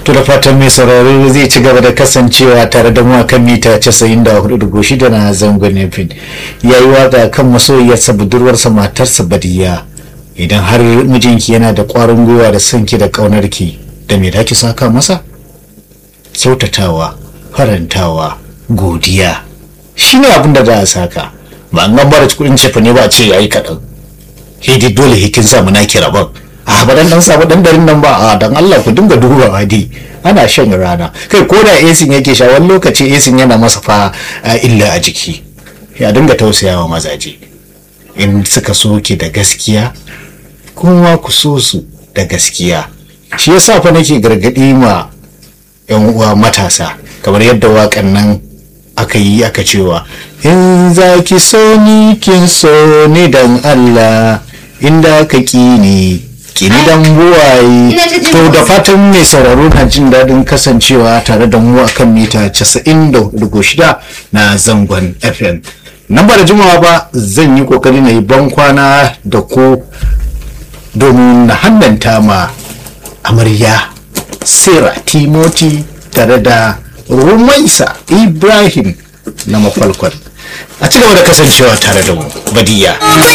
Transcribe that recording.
to da fatan mai sauraro zai ci gaba da kasancewa tare da mu a kan mita 94.6 na zangon nufin ya yi waka kan masoyiyarsa budurwarsa matarsa badiya idan har mijinki yana da ƙwarin gwiwa da sanki da ƙaunarki da me da ki saka masa kyautatawa farantawa godiya shi ne abin da za a saka ba an gambara kudin cefa ne ba a ce ya yi kaɗan hidi dole hikin samu na kira ban a ba dan dan samu dan darin nan ba a dan Allah ku dinga dubawa dai ana shan rana kai ko da esin yake sha wani lokaci esin yana masa fa illa a jiki ya dinga tausayawa mazaje in suka so ki da gaskiya kuma ku so su da gaskiya shi yasa fa nake gargadi ma yan uwa matasa kamar yadda waƙan nan aka yi aka cewa in za ki so ni kin so ni dan Allah inda ka ki ni kini dan buwaye to da fatan mai sauraro na jin daɗin kasancewa tare da mu akan mita 90.6 na zangon fm nan ba da jimawa ba zan yi kokari na yi ban kwana da ku domin na hannanta ma amarya sira timoti tare da rumaisa ibrahim na mafalkon a ci gaba da kasancewa tare da mu badiya